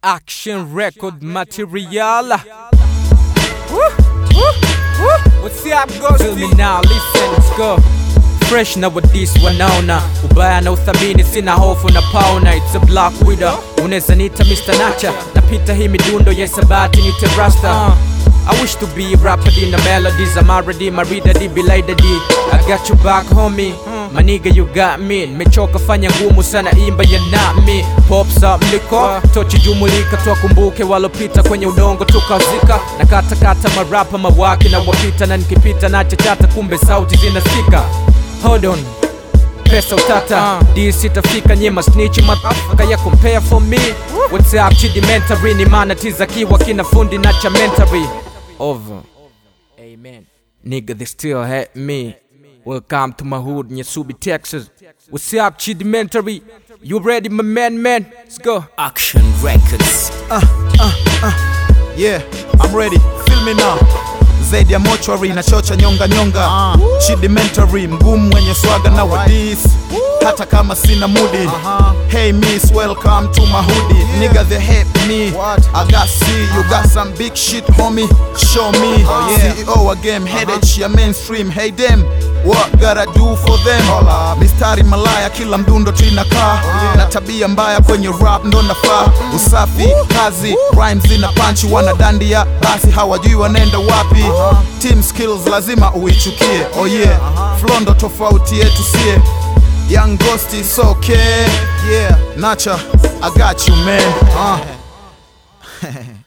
Action record material. Woo, woo, woo. What's up, Ghost? Feel me now, listen, let's go. Fresh na with this wanaona ubaya na uthamini, sina hofu na pauna. It's a black widow, unaweza nita Mr. Nacha, napita hii midundo ya sabati nite rasta I wish to be rapid in the melodies I'm already married a belated I got you back homie My nigga you got me Mechoka fanya ngumu sana imba ya not me Pops up mliko Tochi jumulika tuwakumbuke walopita kwenye udongo tukazika Na kata kata marapa mawaki na wapita Na nikipita na chachata kumbe sauti zinasikika Hold on pesa utata dis itafika nyema snitch motherfucker ya compare for me what's up chidimentary ni maana tizakiwa kina fundi na chamentary over amen nigga they still hate me welcome to my hood nyasubi texas what's up chidimentary you ready my man man let's go Action Records. Yeah, I'm ready. Feel me now. Zaidi ya mochwari na chocha nyonga nyonga uh. Chidimentary mgumu mwenye swaga na wadis hata kama sina mudi Hey miss, welcome to my hoodie Nigga they hate me I got C, you got some big shit homie Show me CEO wa game headache ya mainstream Hey them, what gotta do for them Mistari malaya kila mdundo tuinakaa Na tabia mbaya kwenye rap ndo nafaa Usafi, kazi, rhymes zina panchi Wanadandia, basi hawajui wanaenda wapi Team skills lazima uichukie Oh yeah, flow ndo tofauti yetu sie Young Ghost is okay. Yeah, Nacha, I got you, man. Uh.